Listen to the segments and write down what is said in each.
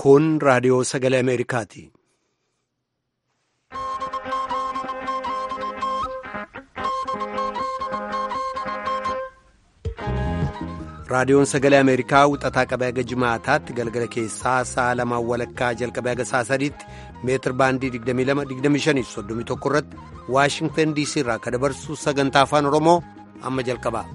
Kun raadiyoo sagalee Ameerikaati. Raadiyoon sagalee Ameerikaa wixataa qabee haga jimaataatti galgala keessaa sa'a lamaan walakkaa jalqabee haga sa'a sadiitti meetir baandii 22-25-31 irratti Waashingtan DC irraa akka dabarsu sagantaa afaan Oromoo amma jalqaba.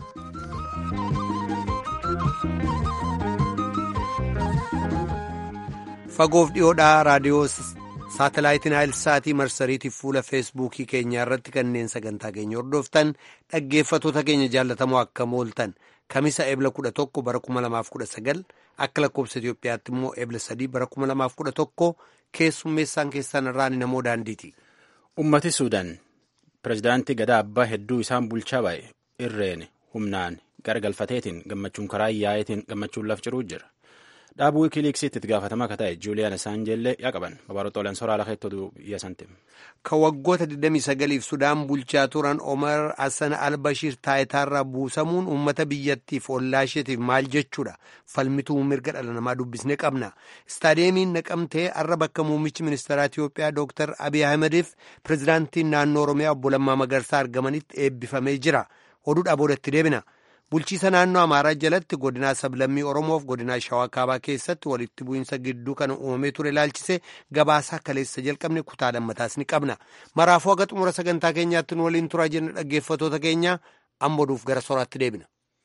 Fagoof dhiyoodhaa raadiyoo saatalaayitiin Haayilsaatii marsariitiif fuula feesbuukii keenyaa irratti kanneen sagantaa keenya hordoftan dhaggeeffatoota keenya jaallatamoo akka mooltan. Kamisa ebla kudha tokko bara kuma lamaaf kudha sagal akka lakkoobsa Itoophiyaatti immoo ebla sadii bara kuma lamaaf kudha tokko keessummeessaan keessan irraan namoo daandiiti. Ummati Suudaan pirezidaantii gadaa abbaa hedduu isaan bulchaa baay'e irreen humnaan garagalfateetiin gammachuun karaa yaa'eetiin gammachuun laf ciruu jira. Dhaabuu wikiiliiksiitti itti gaafatamaa akka ta'e Juuliyaan Asaanjeellee yaa qaban babaroota olan soraa lafa hedduu biyya santi. Ka waggoota 29f Sudaan bulchaa turan Omar Hassan Albashiir taayitaarraa buusamuun uummata biyyattiif ollaa isheetiif maal jechuudha. Falmituu mirga dhala namaa dubbisne qabna. Istaadeemiin naqamtee har'a bakka muummichi ministeeraa Itiyoophiyaa Dr. Abiy Ahmediif pirezidaantiin naannoo Oromiyaa obbo Lammaa Magarsaa argamanitti eebbifamee jira. Oduudhaa boodatti deebina. Bulchiisa naannoo Amaaraa jalatti godinaa sablammii Oromoof godinaa Shawaa Kaabaa keessatti walitti bu'iinsa gidduu kan uumamee ture ilaalchise gabaasaa kaleessa jalqabne kutaa lammataas ni qabna. Maraafuu haga xumura sagantaa keenyaatti nu waliin turaa jenna dhaggeeffatoota keenya amma oduuf gara soraatti deebina.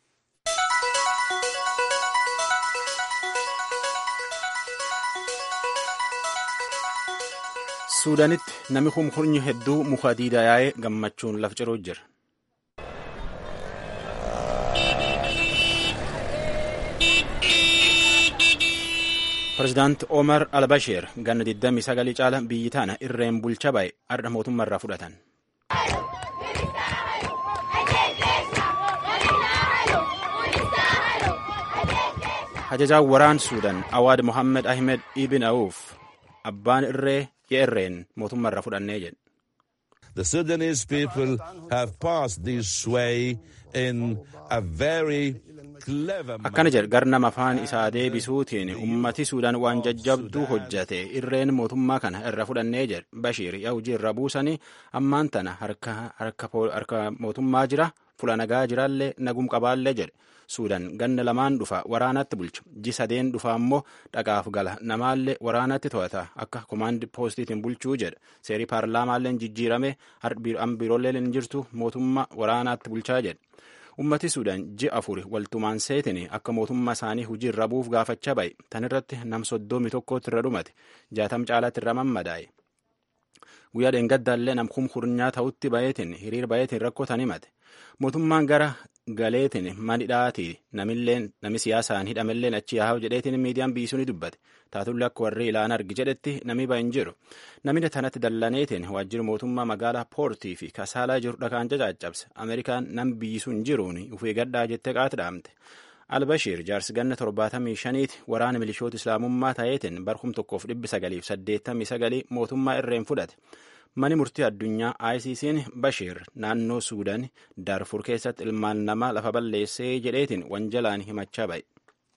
Suudaanitti namni humhurnyi hedduu muka diidaa yaa'ee gammachuun laf ciruu jira. Pireezidaanti Omar Albasheer ganna 29 caala biyyi tana irreen bulcha baay'e har'a mootummaarraa fudhatan. Hajajaan waraan Suudaan Awaad Mohammed Ahmed Ibn Awuf abbaan irree irreen mootummaarraa fudhannee jedhe. The Sudanese people have passed this way in a very Akkana jedhe garnama afaan isaa deebisuutiin ummati Suudaan waan jajjabduu hojjate irreen mootummaa kana irra fudhannee jedhe Bashiir hojii irra buusanii ammaan tana harka mootummaa jira fula nagaa jiraallee nagum qabaallee jedhe Suudaan ganna lamaan dhufa waraanatti bulcha ji sadeen dhufa ammoo dhaqaaf gala namaallee waraanatti to'ata akka komaandi poostiitiin bulchuu jedhe seerii paarlaamaalleen jijjiirame biiroolee hin jirtu mootummaa waraanaatti bulchaa jedhe. ummati suudaan ji'a afur waltumaan seetin akka mootummaa isaanii hojii irra buuf gaafachaa ba'e tan irratti nam soddomi tokkotti irra dhumate jaatam caalaatti irra mammadaa'e guyyaa dheengaddaallee nam kumkurnyaa ta'utti ba'eetin hiriir ba'eetin rakkoo tan himate mootummaan gara galeetin manidhaati namilleen nami siyaasaan hidhamelleen achi yaa'u jedheetin miidiyaan biisuu ni dubbate taatullee akka warri ilaan argi jedhetti nami ba'in jiru namni tanatti dallaneetiin waajjira mootummaa magaalaa poortii fi kasaalaa jiru dhakaan cacaccabse ameerikaan nam biisuun jiruun ufee gadhaa jettee qaati dhaamte albashiir jaarsi ganna torbaatamii shaniiti waraana milishoota islaamummaa ta'eetiin barkum tokkoof dhibbi sagaliif saddeettamii sagalii mootummaa irreen fudhate mani murtii addunyaa ICC'n Bashiir naannoo Suudaan Daarfur keessatti ilmaan namaa lafa balleessee jedheetiin wanjalaan himachaa ba'e.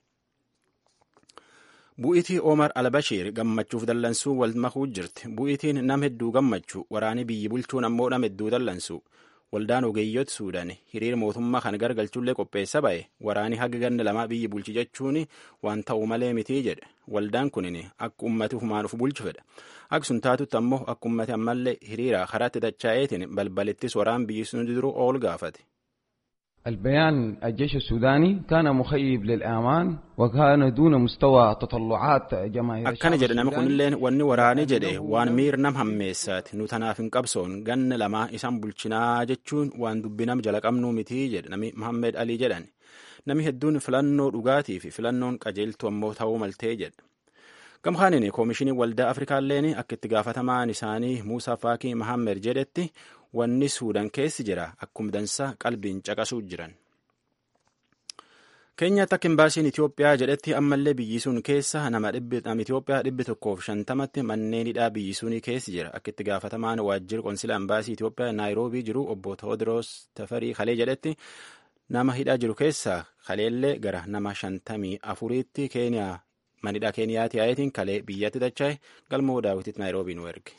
Bu'iitii Omar Albashiir gammachuuf dallansuu wal makuu jirti. Bu'iitiin nam hedduu gammachuu waraanii biyyi bulchuun ammoo nam hedduu dallansu. Waldaan ogeeyyoota Suudaan hiriira mootummaa kan gargalchullee qopheessa ba'e waraanii haga ganna lamaa biyyi bulchi jechuun waan ta'u malee mitii jedhe. Waldaan kunin akka ummati humaan uf bulchu fedha. Akka sun taatutti ammoo akka ummati ammallee hiriira karaatti dachaa'eetiin balbalittis waraan biyyi sun duru ool gaafate. البيان الجيش السوداني كان مخيب للآمان وكان دون مستوى تطلعات جماهير akkana jedhe nama kunilleen wanni waraani jedhe waan miir nam hammeessaati nu tanaaf hin qabsoon ganna lamaa isaan bulchinaa jechuun waan dubbinam jala qabnuu mitii jedhe nami Muhammed Alii jedhan nami hedduun filannoo dhugaatii fi filannoon qajeeltu ammoo ta'uu maltee jedhe gamkaaniin koomishinii waldaa afrikaalleen akka itti gaafatamaan isaanii muusaa faakii mahammed jedhetti wanni suudaan keessi jira akkuma dansaa qalbiin caqasuu jiran. keenyaatti akka imbaasiin Itoophiyaa jedhetti ammallee biyyi sun keessa nama Itoophiyaa dhibbi tokkoof shantamatti manneen hidhaa biyyi sunii keessi jira akka itti gaafatamaan waajjira qonsila imbaasii Itoophiyaa naayiroobii jiru obbo Tewoodiroos Tafarii Kalee jedhetti nama hidhaa jiru keessaa kaleellee gara nama shantamii afuriitti keeniyaa manidhaa keeniyaati yaa'itiin kalee biyyatti dacha'e galmoo daawwititti naayiroobii nu erge.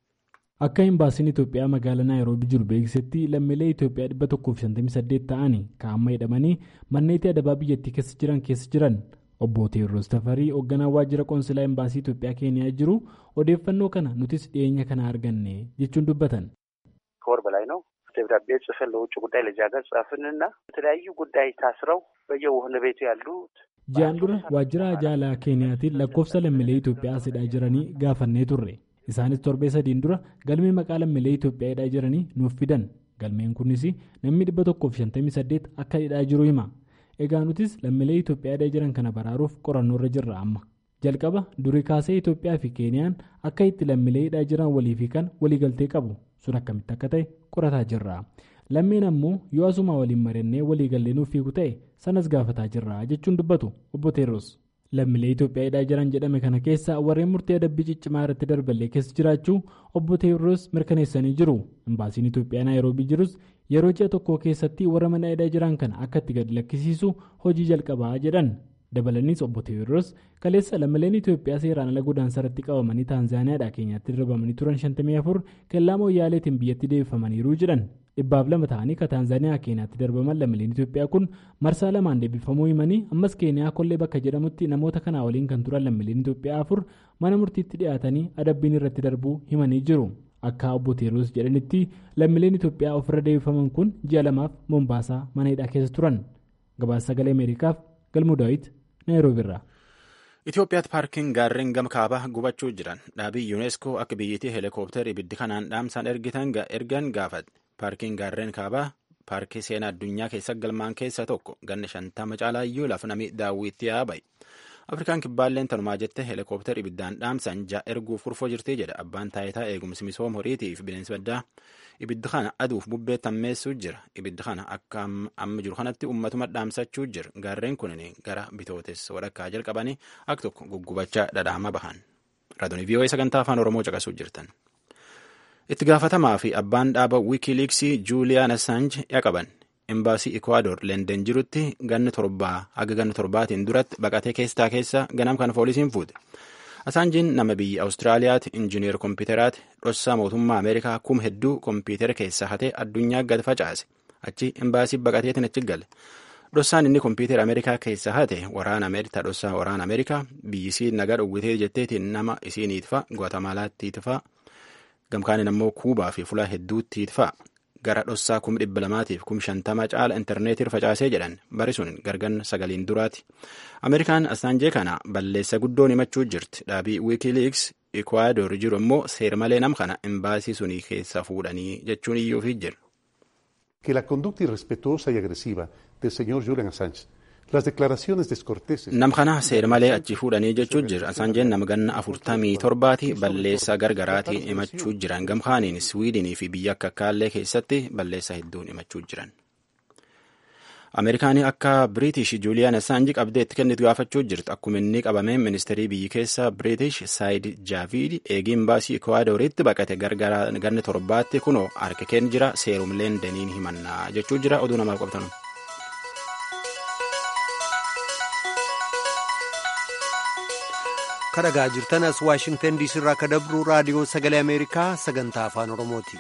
akka imbaasiin itoophiyaa magaalaa naayiroobii jiru beeksisetti lammiilee itoophiyaa 158 ta'anii kaa'amma hidhamanii manneetii adabaa biyyattii keessa jiran keessa jiran obbo teewros tafarii hoogganaa waajjira qoonsilaa imbaasii itoophiyaa keeniyaa jiru odeeffannoo kana nutis dhiyeenya kana arganne jechuun dubbatan. ከወር በላይ ነው ደብዳቤ ጽፈን ለውጭ ጉዳይ ለዚያ ሀገር ጻፍንና የተለያዩ ጉዳይ ታስረው በየወህኒ ቤቱ ያሉት ji'aan dura waajjira ajaalaa keeniyaatiin lakkoofsa lammiilee itoophiyaa as hidhaa jiranii gaafannee turre isaanis torbee sadiin dura galmee maqaa lammiilee itoophiyaa hidhaa jiranii nuuf fidan galmeen kunis namni 158 akka hidhaa jiru hima egaa nutis lammiilee itoophiyaa hidhaa jiran kana baraaruuf qorannoorra jirra amma jalqaba durii kaasee itoophiyaa fi keeniyaan akka itti lammiilee hidhaa jiran walii fi kan waliigaltee qabu sun akkamitti akka ta'e qorataa jirra lammiin ammoo yoo asuma waliin mari'annee waliigallee nuuf fiigu ta'e sanas gaafataa jirra jechuun dubbatu obbo teerros lammiilee itoophiyaa hidhaa jiran jedhame kana keessa warreen murtee adabbii ciccimaa irratti darballee keessa jiraachuu obbo teerros mirkaneessanii jiru imbaasiin itoophiyaa naayiroobii jirus yeroo ji'a tokko keessatti warra mana hidhaa jiran kana akka itti gadi lakkisiisu hojii jalqabaa jedhan dabalaniis obbo teewros kaleessa lammiileen itoophiyaa seeraan ala godaansa irratti qabamanii taanzaaniyaadhaa keenyaatti darbamanii turan 54 kellaa mooyyaaleetiin biyyatti deebifamaniiru jedhan dhibbaaf lama ta'anii ka taanzaaniyaa keenyaatti darbaman lammiileen itoophiyaa kun marsaa lamaan deebifamuu himanii ammas keeniyaa kollee bakka jedhamutti namoota kanaa waliin kan turan lammiileen itoophiyaa afur mana murtiitti dhiyaatanii adabbiin irratti darbuu himanii jiru akka obbo teewros jedhanitti lammiileen itoophiyaa ofirra deebifaman kun ji'a lamaaf moombaasaa mana hidhaa keessa turan gabaasa sagalee ameerikaaf galmuu daawit naayiroobiirraa. Itoophiyaatti paarkiin gaarreen gama kaabaa gubachuu jiran dhaabii yuuneeskoo akka biyyattii heelikooptara ibiddi kanaan dhaamsaan ergan gaafate paarkiin gaarreen kaabaa paarkii seenaa addunyaa keessa galmaan keessaa tokko ganna shantama caalaayyuu lafa namni daawwitti yaaba'e. Afrikaan kibbaalleen tanumaa jettee heelikooptara ibiddaan dhaamsan ja'a erguuf furfoo jirti jedha abbaan taayitaa eegumsi misooma horiitii fi bineensi baddaa. Ibiddi kana aduuf bubbee tammeessuu jira. Ibiddi kana akka amma jiru kanatti uummatuma dhaamsachuu jira. Gaarreen kun gara bitootes walakkaa jalqabanii akka tokko guggubachaa dhadhaama bahan. Raadiyoo VOA sagantaa afaan Oromoo caqasuu jirtan. Itti gaafatamaa fi abbaan dhaaba wiikiiliiksii Juuliyaan Assange yaqaban. Imbaasii Ikwaador Leenden jirutti ganna torbaa haga ganna torbaatiin duratti baqatee keessaa keessa ganam kana poolisiin fuute. Asaanjiin nama biyya Awustiraaliyaati injineer kompiitaraati dhossaa mootummaa Ameerikaa kum hedduu kompiitara keessa hatee addunyaa gad facaase achi imbaasii baqateetiin achi gale. Dhossaan inni kompiitara Ameerikaa keessa hate waraana Ameerikaa dhossaa waraana Ameerikaa biyyisii nagaa dhowwitee jetteetiin nama isiiniitfa Guatemalaattiitfa gamkaanin ammoo Kuubaa fi fulaa hedduuttiitfa gara dhossaa kum dhibba lamaatiif kum shantama caala intarneetii facaasee jedhan bari sun gargan sagaliin duraati. Ameerikaan Asaanjee kana balleessa guddoon himachuu jirti. Dhaabii Wikileaks Ikwaador jiru immoo seer malee nam kana imbaasii sunii keessa fuudhanii jechuun iyyuufi jira. Que la conducta irrespetuosa y agresiva del señor Julian Assange Las declaraciones descorteses. Nam kana seer malee achi fuudhanii jechuu jira. Asaanjeen nama ganna afurtamii torbaati balleessaa gargaraatiin himachuu jiran. Gamkaaniin Swiidinii fi biyya akka Kaallee keessatti balleessaa hedduun himachuu jiran. Ameerikaanii akka Biriitish Juuliyaan Assaanji qabdee itti kennitu gaafachuu jirti. Akkuma inni qabameen ministeerii biyyi keessa Biriitish Saayid Jaavid eegiin baasii Ikwaadoritti baqate ganna torbaatti kunoo harka kenni jira seerumleen daniin himannaa jechuu jira oduu namaaf qabatan. kadhagaa jirtan as waashingtan diisii irraa akka dabru raadiyoo sagalee ameerikaa sagantaa afaan oromooti.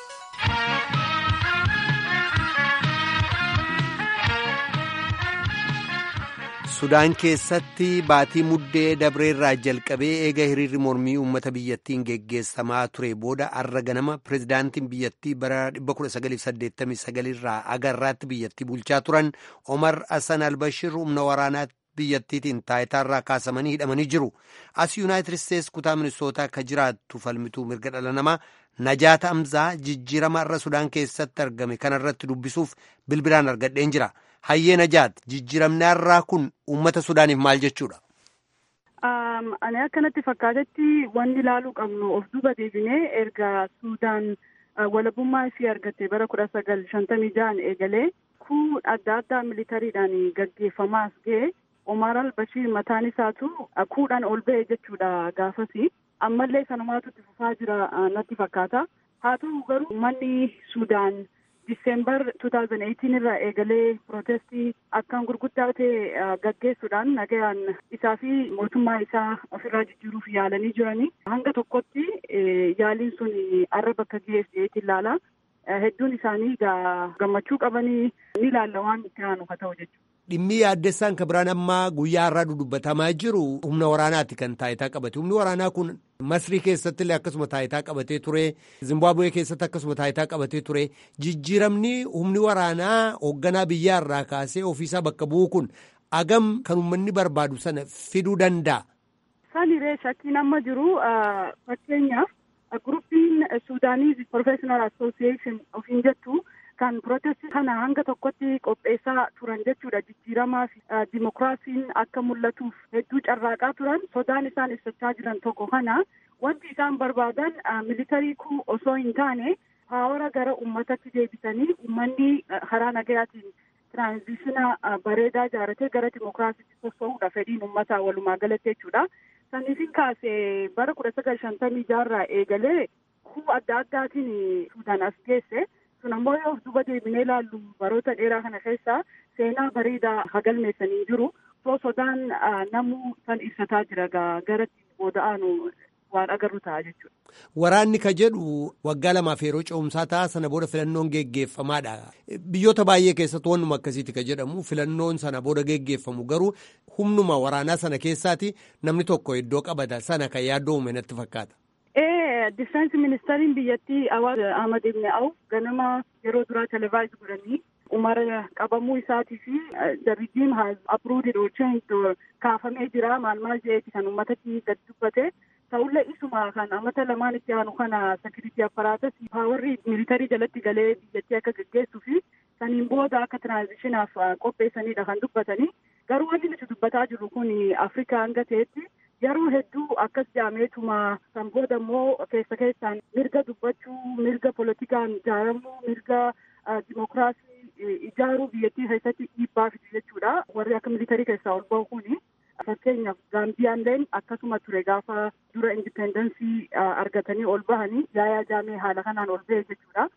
sudaan keessatti baatii muddee dabreerraa jalqabee eega hiriirri mormii uummata biyyattiin geggeessamaa ture booda arra ganama pirezidaantiin biyyattii bara 1989 irraa agarraatti biyyattii bulchaa turan omar hassan albashir humna waraanaatti biyyattiitiin taayitaarraa kaasamanii hidhamanii jiru as yuunaayitid isteetsi kutaa ministootaa akka jiraattu falmituu mirga dhala namaa najaata amzaa jijjiirama irra sudaan keessatti argame kanarratti dubbisuuf bilbilaan argadheen jira hayyee najaat jijjiiramni irraa kun uummata sudaaniif maal jechuudha. ani akkanatti fakkaatetti wanni ilaaluu qabnu of duuba deebinee erga sudaan walabummaa isii argatte bara kudha sagal shantamii ja'an eegalee kuu adda addaa militariidhaan gaggeeffamaas ga'e Omar al-Bashir mataan isaatu kuudhaan ol ba'e jechuudha gaafasi. Ammallee sanumaatu itti fufaa jira natti fakkaata. Haa ta'u garuu uummanni Sudaan Diseembar 2018 irraa eegalee pirootestii akkaan gurguddaa ta'e gaggeessuudhaan nagayaan isaa fi mootummaa isaa ofirraa jijjiiruuf yaalanii jiranii hanga tokkotti yaaliin sun arra bakka geesseetti ilaala. Hedduun isaanii gammachuu qabanii ni ilaalla waan itti aanu haa ta'u jechuudha. Dhimmi yaaddessaan kan biraan ammaa guyyaa har'aa dudubbatamaa jiru humna waraanaati kan taayitaa qabate. Humni waraanaa kun Masrii keessatti illee akkasuma taayitaa qabatee ture. Zimbaabuwee keessatti akkasuma taayitaa qabatee ture. Jijjiiramni humni waraanaa hoogganaa biyyaa irraa kaasee ofiisaa bakka bu'u kun agam kan uummanni barbaadu sana fiduu danda'a. Saniree shakkiin amma jiru fakkeenyaaf guruppiin Suudaanii Professional Association ofiin jettu. kan protestii kana hanga tokkotti qopheessaa turan jechuudha jijjiiramaa fi dimokiraasiin akka mul'atuuf hedduu carraaqaa turan sodaan isaan ibsachaa jiran tokko kana wanti isaan barbaadan militarii kuu osoo hin taane paawara gara ummatatti deebisanii ummanni karaa nagayaatiin tiraanzishina bareedaa ijaaratee gara dimokiraasiitti sossoo'uudha fedhiin ummataa walumaa galatti jechuudha. Saniifin kaasee bara kudha sagal shantamii jaarraa eegalee kuu adda addaatiin Suudaan as geesse. sun ammoo yoo duba deebinee ilaallu baroota dheeraa kana keessa seenaa bareedaa hagalmeessanii jiru soo sodaan namuu san ibsataa jira garatti booda'aanu waan agarru ta'a jechuudha. Waraanni ka jedhu waggaa lamaaf yeroo ce'umsaa ta'a sana booda filannoon geggeeffamaadha. Biyyoota baay'ee keessatti wannuma akkasiiti ka jedhamu filannoon sana booda geggeeffamu garuu humnuma waraanaa sana keessaati namni tokko iddoo qabata sana kan yaaddoo uume natti fakkaata. Difeensi ministeeriin biyyattii Awaaz Ahmad Ibn Awf ganama yeroo duraa televaayis godhanii umara qabamuu isaatii fi the regime has approved or changed or kaafamee jira maal maal jedheeti kan uummatatti gad dubbate ta'ullee isuma kan amata lamaan itti aanu kana sekiritii apparaatas paawarri militarii jalatti galee biyyattii akka gaggeessuu fi saniin booda akka tiraanzishinaaf qopheessanidha kan dubbatanii garuu wanti nuti dubbataa jirru kun Afrikaa hanga ta'etti yeroo hedduu akkas jaameetuma san booda immoo keessa keessaan mirga dubbachuu mirga politikaan ijaaramuu mirga dimokiraasii ijaaruu biyyattii keessatti dhiibbaa fidu jechuudha warri akka militarii keessaa ol ba'u kuni fakkeenyaaf gaambiyaalleen akkasuma ture gaafa dura indipendensii argatanii ol bahanii yaayaa jaamee haala kanaan ol ba'e jechuudha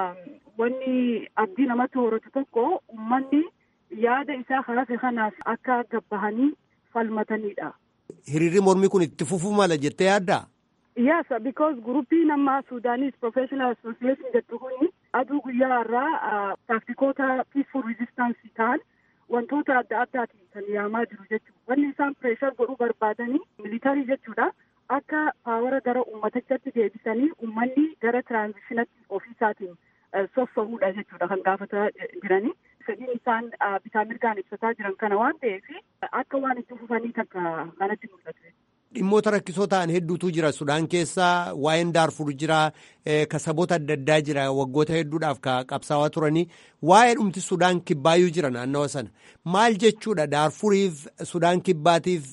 wanni abdii namatti horatu tokko ummanni yaada isaa hafe kanaaf akka gabbahanii falmatanidha. Hiriirri mormii kun itti fufuu mala jettee yaaddaa? Yes, because guruppiin amma Suudaanis Professional Association jettu kuni aduu guyyaa irraa taaktikoota peaceful resistance ta'an wantoota adda addaatiin kan yaamaa jiru jechuudha. Wanni isaan pireeshar godhuu barbaadanii militarii jechuudha. Akka paawara gara uummatichatti deebisanii uummanni gara tiraanzishinatti ofiisaatiin sossoo'uudha jechuudha kan gaafataa jiranii. fedhiin isaan bitaa mirgaan ibsataa jiran kana waan ta'eef akka waan itti fufanii takka kanatti mul'atu. Dhimmoota rakkisoo ta'an hedduutu jira Sudaan keessa waa'een Daarfur jira ka saboota adda addaa jira waggoota hedduudhaaf ka qabsaawaa turanii waa'ee dhumti Sudaan kibbaayyuu jira naannawa sana maal jechuudha Daarfuriif Sudaan kibbaatiif.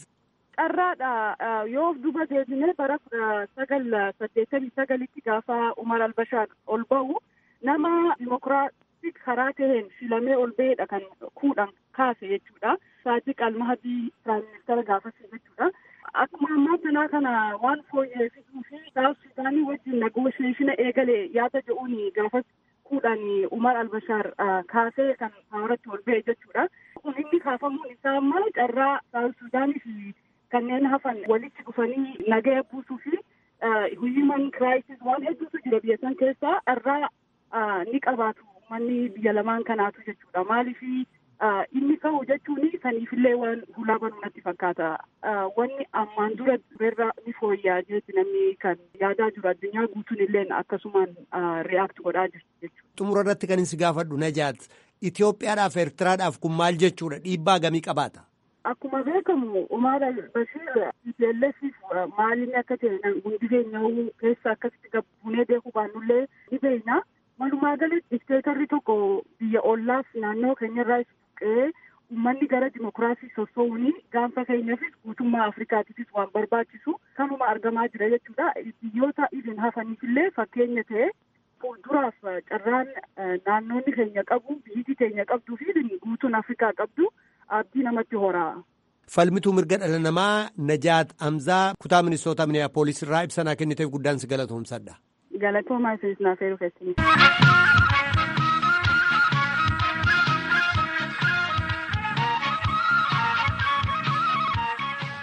Carraadha yoo duba deebinee bara kudha sagal saddeettamii sagalitti gaafa Umar Albashaar ol ba'u nama dimokiraatii karaa taheen filamee ol ba'eedha kan kuudhan kaase jechuudha. Saadiq Almahadii Piraayim Ministeera gaafasii jechuudha. Akkuma ammaa kanaa kana waan fooyyessuu fi Saawus Sudaanii wajjin negoosheeshina eegale yaada jedhuun gaafas kuudhan Umar Albashaar kaasee kan paawaratti ol ba'e jechuudha. Kun inni kaafamuun isaa ammaa carraa Saawus Sudaanii fi kanneen hafan walitti dhufanii nagaya buusuu fi human crisis waan hedduutu jira biyya san keessaa carraa ni qabaatu manni biyya lamaan kanaatu jechuudha. Maaliif inni ka'u jechuun saniifillee waan hulaa banuu natti fakkaata. Wanni ammaan dura turerra ni fooyyaa jechuun namni kan yaadaa jiru addunyaa guutuun illee akkasumaan react godhaa jirti jechuudha. Xumura irratti kan isin gaafadhu Najaat Itoophiyaadhaaf Eertiraadhaaf kun maal jechuudha dhiibbaa gamii qabaata? Akkuma beekamu Umar Bashir TPLFif maalinni akka ta'e hundi keenya keessa akkasitti gabbuunee beekuu baannullee ni beekna. Walumaa galatti dikteetarri tokko biyya ollaas naannoo keenyarraa buqqee uummanni gara dimokiraasii sossoo'uun gaanfa keenyaafis guutummaa Afrikaatiifis waan barbaachisu kanuma argamaa jira jechuudha. Biyyoota idin hafaniifillee fakkeenya ta'e fuulduraaf carraan naannoonni keenya qabu biyyi keenya qabduu fi guutuun Afrikaa qabdu abdii namatti horaa. Falmituu mirga dhala namaa Najaat Amzaa kutaa ministoota Miniyaapolis irraa ibsanaa kenniteef guddaan si galatoomsadha. Galatoomaa isinis naaf eeruu keessaniif.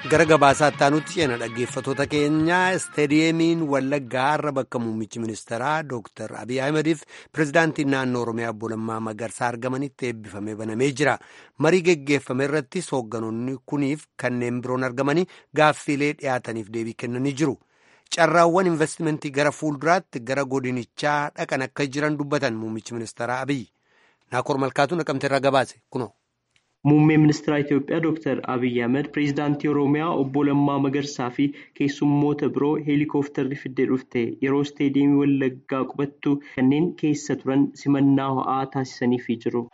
gara gabaasaatti aanutti ceena dhaggeeffatoota keenyaa isteediyeemiin wallaggaa har'a bakka muummichi ministeeraa dooktar abiy ahmediif pirezidaantiin naannoo oromiyaa obbo Lammaa Magarsaa argamanitti eebbifamee banamee jira marii geggeeffame irrattis hoogganoonni kuniif kanneen biroon argamanii gaaffiilee dhiyaataniif deebii kennanii jiru carraawwan investimentii gara fuulduraatti gara godinichaa dhaqan akka jiran dubbatan muummichi ministeeraa abiy naakoor malkaatu naqamteerraa gabaase kunoo. Muummeen ministeera Itoophiyaa Dr. Abiyyi Ahmed pireezidaantii Oromiyaa obbo Lammaa Magarsaa fi keessummoota biroo heelikooftarri fiddee dhufte yeroo isteediyeemii Wallaggaa qubattu kanneen keessa turan simannaa ho'aa taasisaniifii jiru.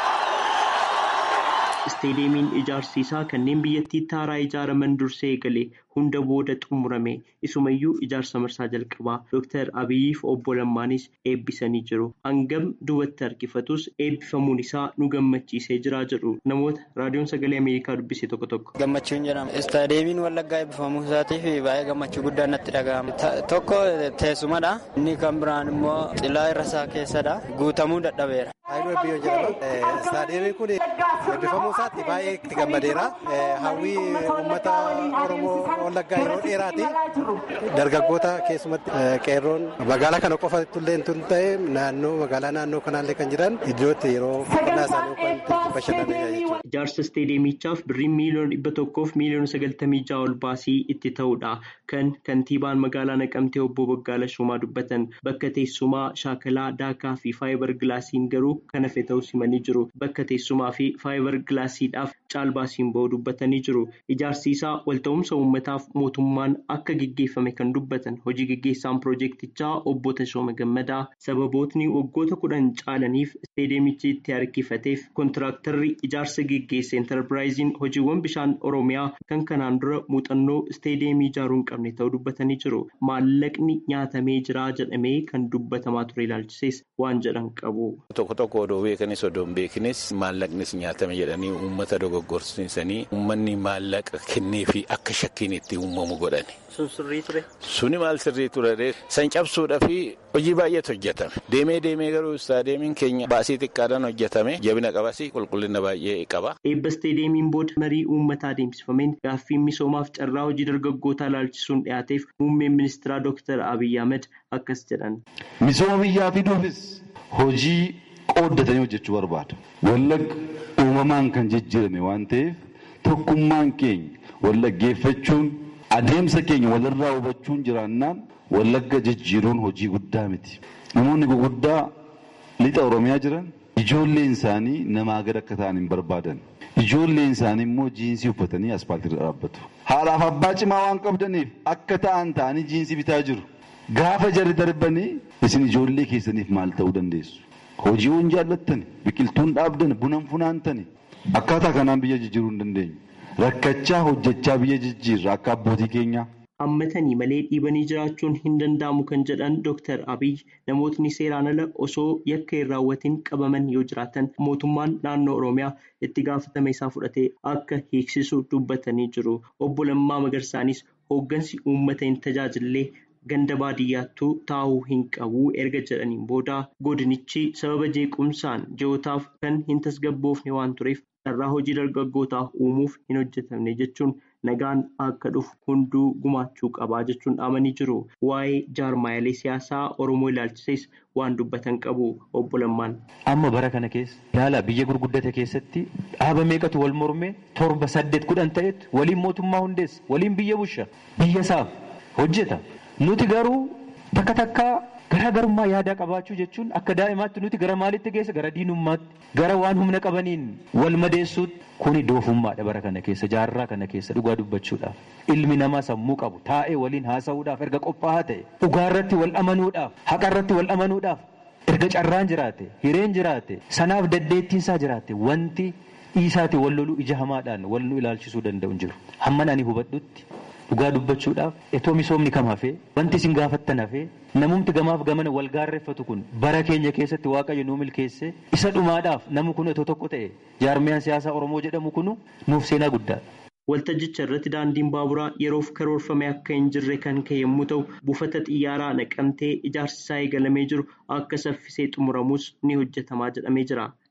Isteediyeemiin ijaarsi isaa kanneen biyyattiitti haaraa ijaaraman dursee eegale hunda booda xumurame isumayyuu ijaarsa marsaa jalqabaa Dr. Abiyyiif obbo Lammaanis eebbisanii jiru. Hangam duubatti harkifatus eebbifamuun isaa nu gammachiisee jira jedhu namoota raadiyoon sagalee Ameerikaa dubbise tokko tokko. Gammachuun jedhama. Istaadiyeemiin Wallaggaa eebbifamuu isaatiif baay'ee gammachuu guddaa natti dhaga'ama. Tokko teessumadha. Inni kan biraan immoo xilaa irra isaa keessadha. Guutamuu dadhabeera. Haayiluu Eebbiyyoo jedhama. Istaadiyeemiin kun eebbifamuu isaatti baay'ee itti gammadeera. Hawwii uummata Oromoo Wallaggaa yeroo dheeraati. Dargaggoota keessumatti qeerroon magaalaa kana qofa illee tun ta'e naannoo magaalaa naannoo kanaallee kan jiran iddootti yeroo boqonnaa isaanii kan bashannanidha jechuudha. Ijaarsa isteediyeemichaaf birrii miiliyoona dhibba tokkoof miiliyoona sagaltamii ja'a ol baasii itti ta'udha. Kan kantiibaan magaalaa Naqamtee obbo Baggaala Shumaa dubbatan bakka teessumaa shaakalaa daakaa fi faayibar gilaasiin garuu kan hafe ta'uu himanii jiru. Bakka teessumaa fi faayibar gilaasiidhaaf caalbaasiin ba'uu dubbatanii jiru. Ijaarsi isaa walta'umsa uummataaf mootummaan akka gaggeeffame kan dubbatan hojii gaggeessaan piroojeektichaa obbo Tashooma Gammadaa sababootni waggoota kudhan caalaniif isteediyeemichi itti harkifateef kontiraaktarri ijaarsa gaggeesse enterpiraayiziin hojiiwwan bishaan oromiyaa kan kanaan dura muuxannoo isteediyeemii ijaaruu hin qabne ta'uu dubbatanii jiru. Maallaqni nyaatamee jira jedhamee kan dubbatamaa ture ilaalchises waan jedhan qabu. Tokko tokko odoo beekanis odoo hin beeknes maallaqnis nyaatame jedhanii uummata dogoggorsiisanii uummanni maallaqa kennee fi akka shakkiin itti uumamu godhani. Sun sirrii ture. Suni maal sirrii ture san cabsuudhaa fi hojii baay'eetu hojjetame. Deemee deemee garuu istaadiyeemiin keenya baasii xiqqaadhaan hojjetame jabina qabas qulqullina baay'ee qaba. Eebba isteediyeemiin booda marii uummataa adeemsifameen gaaffiin misoomaaf carraa hojii dargaggootaa ilaalchisuun dhiyaateef muummeen ministeeraa Dr. Abiyyi Ahmed akkas jedhan. Misooma biyyaa fiduufis hojii qooddatanii hojjechuu barbaada. Wallagga uumamaan kan jijjiirame waan ta'eef tokkummaan keenya wallaggeeffachuun adeemsa keenya walirraa hubachuun jiraannaan wallagga jijjiiruun hojii guddaa miti. Namoonni guguddaa lixa Oromiyaa jiran ijoolleen isaanii namaa gad akka ta'an hin barbaadan. Ijoolleen isaanii immoo jiinsii uffatanii aspaaltii irra dhaabbatu. Haadhaaf abbaa cimaa waan qabdaniif akka ta'an ta'anii jiinsii bitaa jiru. Gaafa jarri darbanii isin ijoollee keessaniif maal ta'uu dandeessu? Hojiiwwan jaallattani, biqiltuun dhaabdan, bunan funaantani. Akkaataa kanaan biyya jijjiiruu hin dandeenyu. Rakkachaa hojjechaa biyya jijjiirra akka abbootii keenyaa. Hammatanii malee dhiibanii jiraachuun hin danda'amu kan jedhan Dr. Abiyyi namootni seeraan ala osoo yakka hin raawwatiin qabaman yoo jiraatan mootummaan naannoo Oromiyaa itti gaafatama isaa fudhatee akka hiiksisu dubbatanii jiru. Obbo Lammaa Magarsaanis hooggansi uummata hin tajaajillee ganda baadiyyaattuu taa'uu hin qabu erga jedhaniin booda godinichi sababa jeequmsaan ji'ootaaf kan hin tasgabboofne waan tureef carraa hojii dargaggootaaf uumuuf hin hojjetamne jechuun nagaan akka dhufu hunduu gumaachuu qabaa jechuun dhaamanii jiru. Waa'ee jaarmaayilee siyaasaa Oromoo ilaalchises waan dubbatan qabu obbo Lammaan. Amma bara kana keessa yaala biyya gurguddate keessatti dhaaba meeqatu wal mormee torba saddeet kudhan ta'etu waliin mootummaa hundeessa waliin biyya bulcha biyya isaaf hojjeta. Nuti garuu takka takkaa garaagarummaa yaadaa qabaachuu jechuun akka daa'imaatti nuti gara maalitti geessa gara diinummaatti gara waan humna qabaniin wal madeessuutti kuni doofummaadha bara kana keessa jaarraa kana keessa dhugaa dubbachuudhaaf ilmi namaa sammuu qabu taa'ee waliin haasa'uudhaaf erga qophaa'aa ta'e dhugaarratti wal amanuudhaaf haqarratti wal amanuudhaaf erga carraan jiraate hireen jiraate sanaaf daddeettiinsaa jiraate wanti dhiisaati wal loluu ija hamaadhaan wal nu ilaalchisuu danda'u hin jiru hamman ani hubadhutti. Dhugaa dubbachuudhaaf etoo misoomni kam hafee wanti isin gaafattan hafee namumti gamaaf gamana wal gaarreeffatu kun bara keenya keessatti waaqayyo nuu milkeesse isa dhumaadhaaf namu kun etoo tokko ta'e jaarmiyaan siyaasaa Oromoo jedhamu kunu nuuf seenaa guddaadha. Waltajjicha irratti daandiin baaburaa yeroof karoorfame akka hin jirre kan ka'e yommuu ta'u buufata xiyyaaraa naqamtee ijaarsi isaa eegalamee jiru akka saffisee xumuramus ni hojjetamaa jedhamee jira.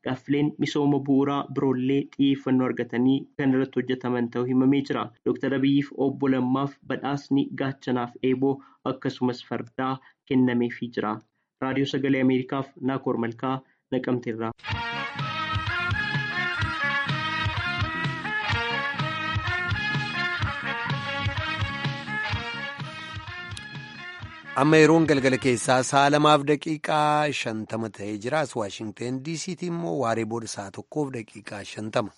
gaaffileen misooma bu'uuraa biroollee xiyyeeffannoo argatanii kan irratti hojjetaman ta'uu himamee jira. Dr. Abiyyiif obbo Lammaaf badhaasni gaachanaaf eeboo akkasumas fardaa kennameefii jira. Raadiyoo Sagalee Ameerikaaf Naakoor Malkaa Naqamteerraa. amma yeroon galgala keessaa sa'a lamaaf daqiiqaa shantama ta'ee jira as waashingteen diisiitii immoo waaree booda sa'a tokkoof daqiiqaa shantama.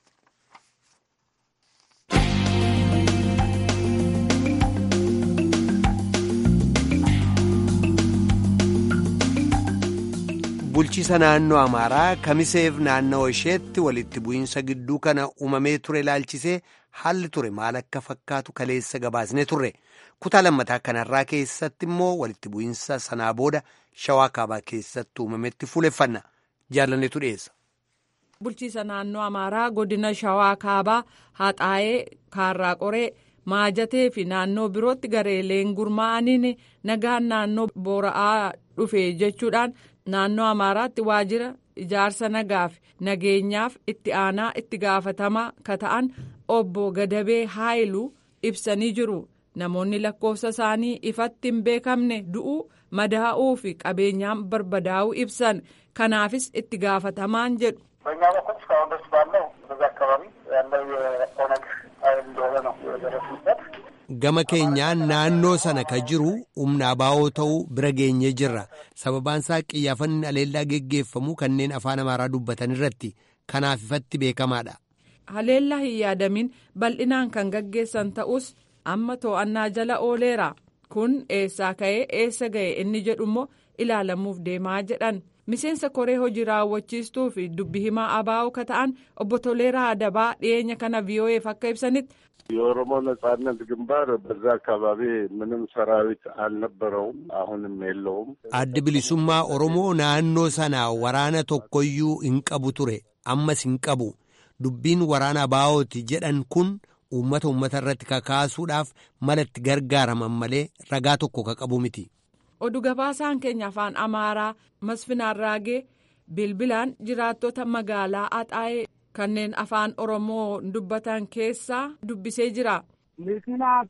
bulchiisa naannoo amaaraa kamiseef naannoo isheetti walitti bu'iinsa gidduu kana uumamee ture ilaalchisee haalli ture maal akka fakkaatu kaleessa gabaasnee turre. kutaa lammataa kanarraa keessatti immoo walitti bu'iinsa sanaa booda shawaa kaabaa keessatti uumametti fuuleffanna jaalanneetu dhiyeessa. bulchiisa naannoo amaaraa godina shawaa kaabaa haxaa'ee kaarraa qoree maajatee fi naannoo birootti gareeleen gurmaa'aniin nagaan naannoo boora'aa dhufe jechuudhaan naannoo amaaraatti waajjira ijaarsa nagaaf nageenyaaf itti aanaa itti gaafatamaa ka ta'an obbo gadabee haayiluu ibsanii jiru. namoonni lakkoofsa isaanii ifatti hin beekamne du'uu madaa'uu fi qabeenyaan barbadaa'uu ibsan kanaafis itti gaafatamaan jedhu. በእኛ በኩል እስካሁን ደስ ባለው በዛ አካባቢ ያለው የኦነግ ኃይል እንደሆነ ነው የደረሱበት። gama keenyaan naannoo sana ka jiru humna abaa'oo ta'uu bira geenyee jirra sababaan isaa qiyyaafanni aleellaa geggeeffamu kanneen afaan amaaraa dubbatan irratti kanaaf ifatti beekamaadha. haleellaa hin yaadamin bal'inaan kan gaggeessan ta'us amma to'annaa jala ooleera kun eessaa ka'ee eessa ga'e inni jedhu immoo ilaalamuuf deemaa jedhan miseensa koree hojii raawwachiistuu fi dubbi himaa abaa'oo ka ta'an obbo Toleeraa Adabaa dhiyeenya kana vii'oo'eef akka ibsanitti. የኦሮሞ ነጻነት ግንባር በዛ አካባቢ ምንም ሰራዊት አልነበረውም፣ አሁንም የለውም። addi bilisummaa oromoo naannoo sana waraana tokkoyyuu hin qabu ture ammas hin qabu dubbiin waraana abaa'ooti jedhan kun uummata uummata irratti kakaasuudhaaf malatti gargaaraman malee ragaa tokko ka qabu miti. oduu gabaasaan keenya afaan amaaraa masfinaan raagee bilbilaan jiraattota magaalaa axaa'ee kanneen afaan oromoo dubbatan keessaa dubbisee jira. ምክንያቱ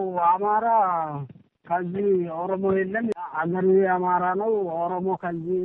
አማራ ከዚህ ኦሮሞ የለም አገሩ የአማራ ነው ኦሮሞ ከዚህ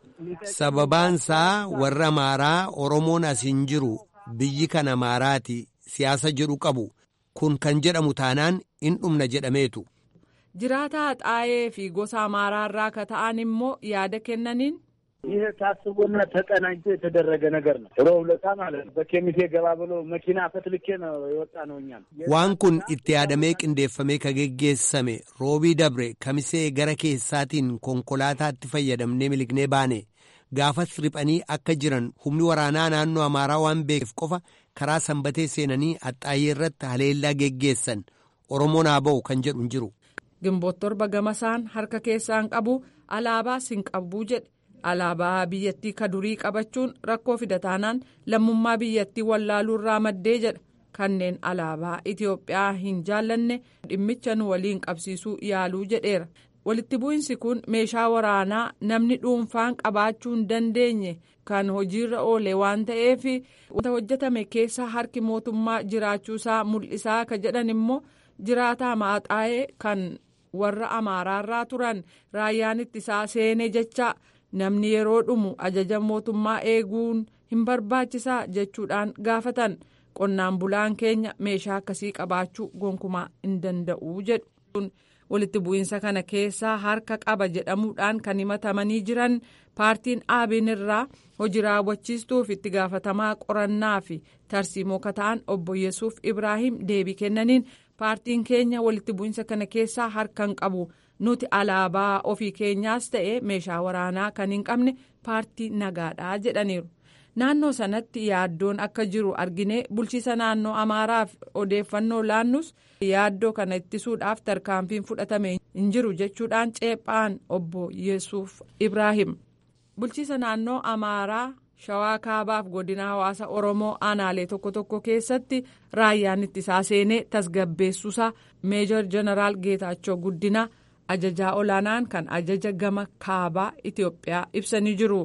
sababaansaa warra amaaraa oromoon as hin jiru biyyi kan amaaraati siyaasa jedhu qabu kun kan jedhamu taanaan in dhumna jedhameetu. jiraataa xaayee fi gosa amaaraarraa ka ta'an immoo yaada kennaniin. ይህ ታስቦና ተቀናጅቶ የተደረገ ነገር ነው። ሮብ ዕለት ማለት ነው። በኬሚሴ ገባ ብሎ መኪና ፈትልኬ ነው የወጣ ነው። እኛም waan kun itti yaadamee qindeeffamee ka geggeessame roobii dabre kamisee gara keessaatiin konkolaataatti fayyadamnee milignee baane gaafas riphanii akka jiran humni waraanaa naannoo amaaraa waan beekeef qofa karaa sanbatee seenanii axxaayyee irratti haleellaa geggeessan oromoon haa ba'u kan jedhu hin jiru. gimboot torba gamasaan harka keessaan qabu alaabaas hin qabu jedhe alaabaa biyyattii ka durii qabachuun rakkoo fida taanaan lammummaa biyyattii wallaaluu irraa maddee jedha kanneen alaabaa itiyoophiyaa hin jaallanne dhimmicha nu waliin qabsiisuu yaaluu jedheera walitti bu'insi kun meeshaa waraanaa namni dhuunfaan qabaachuu hin dandeenye kan hojiirra oole waan ta'eef wanta hojjetame keessa harki mootummaa jiraachuusaa mul'isaa ka jedhan immoo jiraataa maaxaa'ee kan warra amaaraarraa turan raayyaan ittisaa seene jecha namni yeroo dhumu ajaja mootummaa eeguun hin barbaachisaa jechuudhaan gaafatan qonnaan bulaan keenya meeshaa akkasii qabaachuu gonkumaa hin danda'u jedhu walitti bu'iinsa kana keessaa harka qaba jedhamuudhaan kan himatamanii jiran paartiin aabiin irraa hojii raawwachiistuuf itti gaafatamaa qorannaa fi tarsiimoo kata'an obbo yesuuf ibraahim deebii kennaniin paartiin keenya walitti bu'iinsa kana keessaa harka hin qabu nuti alaabaa ofii keenyaas ta'e meeshaa waraanaa kan hin qabne paartii nagaadhaa jedhaniiru. naannoo sanatti yaaddoon akka jiru arginee bulchiisa naannoo amaaraaf odeeffannoo laannus yaaddoo kana ittisuudhaaf tarkaanfiin fudhatame hin jiru jechuudhaan ceephaan obbo yesuuf ibraahim bulchiisa naannoo amaaraa shawaa kaabaaf godina hawaasa oromoo aanaalee tokko tokko keessatti raayyaan ittisaa seenee tasgabbeessuusaa meejor jeneraal geetaachoo guddina ajajaa olaanaan kan ajaja gama kaabaa itiyoophiyaa ibsanii jiru.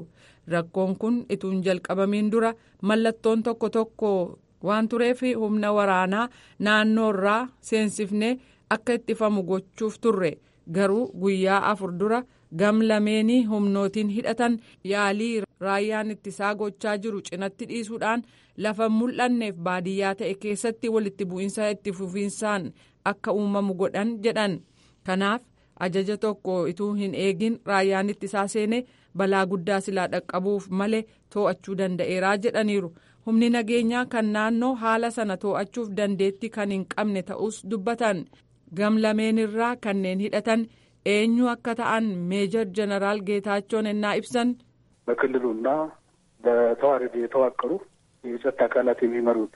rakkoon kun ituun jalqabamiin dura mallattoon tokko tokko waan tureef humna waraanaa naannoorraa seensifnee akka ittifamu gochuuf turre garuu guyyaa afur dura gam lameenii humnootiin hidhatan yaalii raayyaan ittisaa gochaa jiru cinatti dhiisuudhaan lafa mul'anneef baadiyyaa ta'e keessatti walitti bu'iinsa itti fufiinsaan akka uumamu godhan jedhan kanaaf ajaja tokko ituu hin eegin raayyaan ittisaa seenee balaa guddaa silaa dhaqqabuuf malee too'achuu danda'eeraa jedhaniiru humni nageenyaa kan naannoo haala sana too'achuuf dandeettii kan hin qabne ta'us dubbatan gam lameenirraa kanneen hidhatan eenyu akka ta'an meejor jeneraal ጌታቸውን እና ibsan በክልሉና በተዋረድ የተዋቀሩ የጸጥታ አካላት የሚመሩት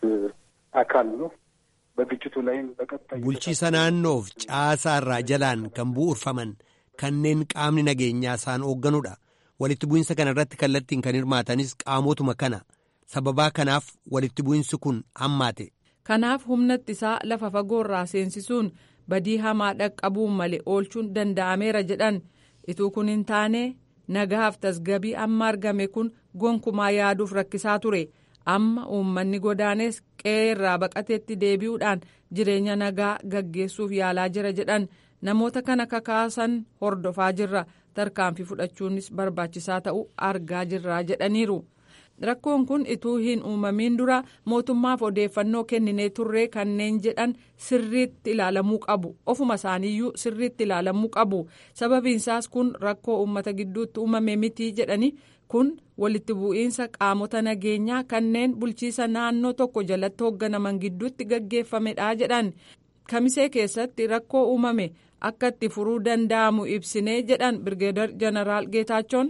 አካል ነው። በግጭቱ ላይም በቀጣይ bulchiisa naannoof caasaa irraa jalaan kan bu'uurfaman kanneen qaamni nageenyaa isaan hoogganudha walitti bu'insa kana irratti kallattiin kan hirmaatanis qaamotuma kana sababaa kanaaf walitti bu'insi kun hammaate. kanaaf humna ittisaa lafa fagoorraa seensisuun badii hamaa dhaqqabuun malee oolchuun danda'ameera jedhan ituu kun hin taane nagaaf tasgabii amma argame kun gonkumaa yaaduuf rakkisaa ture amma uummanni godaanes qe'ee irraa baqateetti deebi'uudhaan jireenya nagaa gaggeessuuf yaalaa jira jedhan namoota kana kakaasan hordofaa jirra tarkaanfii fudhachuunis barbaachisaa ta'uu argaa jirra jedhaniiru. rakkoon kun ituu hin uumamiin dura mootummaaf odeeffannoo kenninee turree kanneen jedhan sirriitti ilaalamuu qabu ofuma isaaniiyyuu sirriitti ilaalamuu qabu sababiinsaas kun rakkoo uummata gidduutti uumame mitii jedhani kun walitti bu'iinsa qaamota nageenyaa kanneen bulchiisa naannoo tokko jalatti hoogganaman gidduutti gaggeeffamedha jedhan kamisee keessatti rakkoo uumame akka itti furuu danda'amu ibsinee jedhan birgeedar jeneraal ጌታቸውን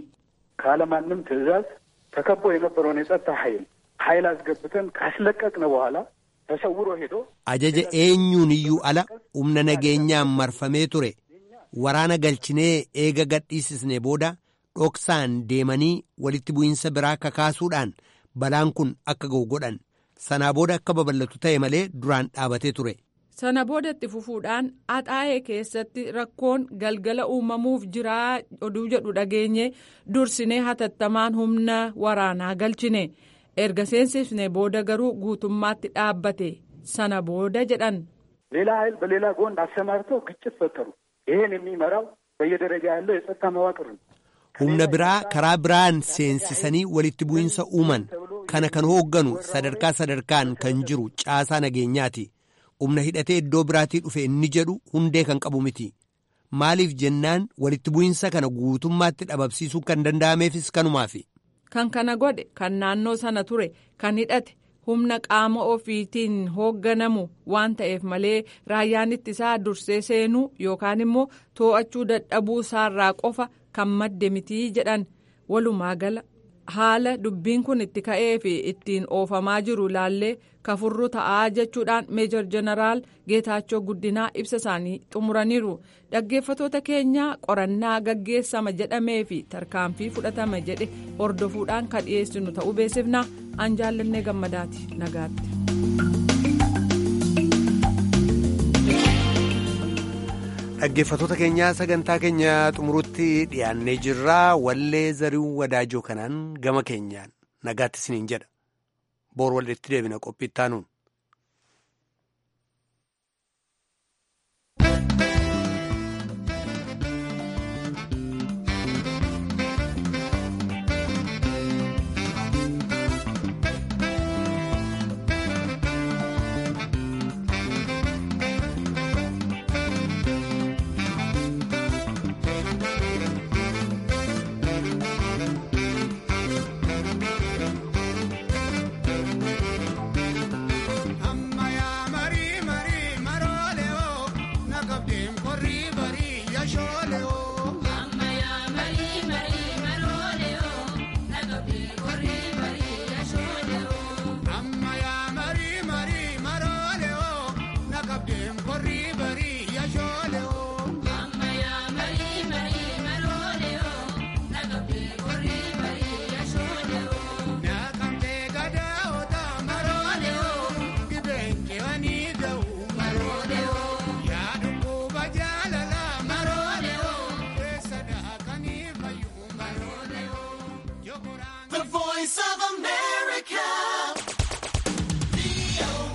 ካለማንም ትዕዛዝ ተከቦ የነበረውን የጸጥታ ኃይል ኃይል አስገብተን ካስለቀቅን በኋላ ተሰውሮ ሄዶ ajaja eenyuun iyyuu ala humna nageenyaan marfamee ture waraana galchinee eega gadhiisisne booda dhoksaan deemanii walitti bu'iinsa biraa kakaasuudhaan balaan kun akka ga'u godhan sanaa booda akka babal'atu ta'e malee duraan dhaabatee ture. sana boodatti fufuudhaan axaa'ee keessatti rakkoon galgala uumamuuf jiraa oduu jedhu dhageenye dursinee hatattamaan humna waraanaa galchine erga seensifne booda garuu guutummaatti dhaabbate sana booda jedhan. ሌላ ኃይል በሌላ ጎን አሰማርተው ግጭት ፈጠሩ። ይህን የሚመራው በየደረጃ ያለው የጸጥታ መዋቅር ነው። humna biraa karaa biraan seensisanii walitti bu'iinsa uuman kana kan hoogganu sadarkaa sadarkaan kan jiru caasaa nageenyaati. humna hidhatee iddoo biraatii dhufe inni jedhu hundee kan qabu miti maaliif jennaan walitti bu'iinsa kana guutummaatti dhabamsiisuu kan danda'ameefis kanumaafi. kan kana godhe kan naannoo sana ture kan hidhate humna qaama ofiitiin hoogganamu waan ta'eef malee raayyaan ittisaa dursee seenuu yookaan immoo too'achuu dadhabuu isaarraa qofa kan madde mitii jedhan walumaa gala. haala dubbiin kun itti ka'ee fi ittiin oofamaa jiru ilaallee kafurru ta'aa jechuudhaan meejor jeneraal geetaachoo guddinaa ibsa isaanii xumuraniiru dhaggeeffatoota keenya qorannaa gaggeessama jedhamee fi tarkaanfii fudhatama jedhe hordofuudhaan kan dhiyeessinu ta'uu beeksifna an jaallannee gammadaati nagaatti. dhaggeeffatoota keenyaa sagantaa keenya xumurutti dhiyaannee jirraa wallee zariuu wadaajoo kanaan gama keenyaan nagaatti isiniin jedha boor walitti deebina qophii ittaanuun.